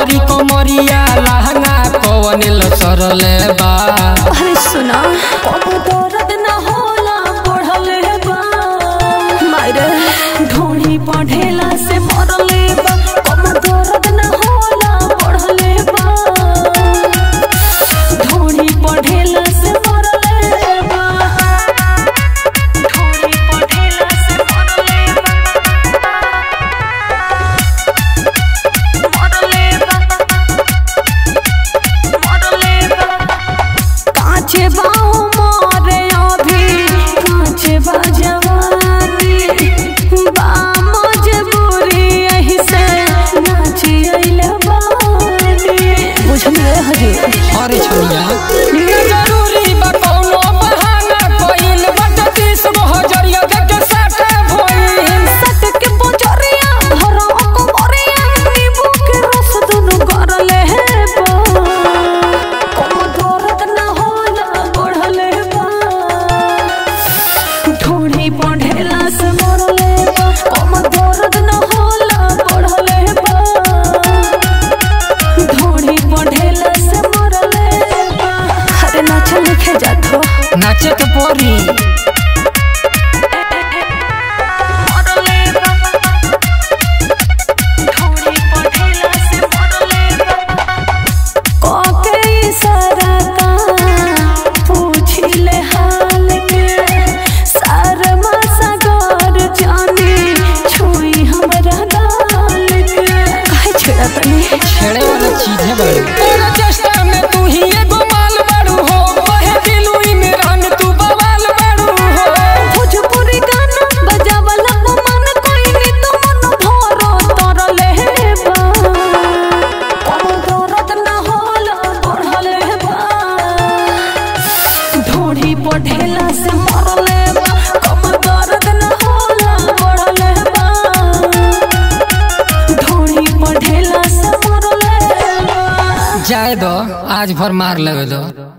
पतरी कमरिया लहंगा कवन लसरले बा अरे सुना कब दर्द न होला पढ़ले बा मारे ढोणी पढ़ेला से मरले बा कब दर्द न होला पढ़ले बा ढोणी पढ़ेला से मरले बा ढोणी पढ़ेला से मरले बा मरले बा मरले बा काचे बाऊ मोरे अभी काचे बा जवानी बा मजबूरी यही से नाची अइले बानी बुझलिए हजी अरे छोड़िया न जरूरी बा कौनो बहाना कोइल बट तीस गो हजरिया देके साटे भइल सट के पोचरिया भरो को मोरिया नींबू के रस दुनु करले बा कोनो दर्द न होला बढ़ले बा ढोणी पढ़ेला से मरले बा कोनो दर्द न होला बढ़ले बा ढोणी पढ़ेला से मरले बा अरे नाचल लिखे जात हो नाचे के परी मरले बा ढोणी पढ़ेला से मरले बा कोके इशारा का पूछिले हाल के शर्मा सागर जाने छुई हमरा गाल के काहे छेड़ा तनी छेड़े वाला चीज है बड़ी तेरा चेष्टा में तू ही एगो माल बाड़ू हो बहे दिलुई में रंग तू बवाल बाड़ू हो भोजपुरी गाना बजावला मन कोई नी तो मन भरो तरले बा कोनो दर्द न होला बढ़ले बा ढोढ़ी पढ़ेला से मरले बा कोनो दर्द न होला बढ़ले बा ढोढ़ी पढ़ेला से मरले बा जाए दो आज भर मार लेवे दो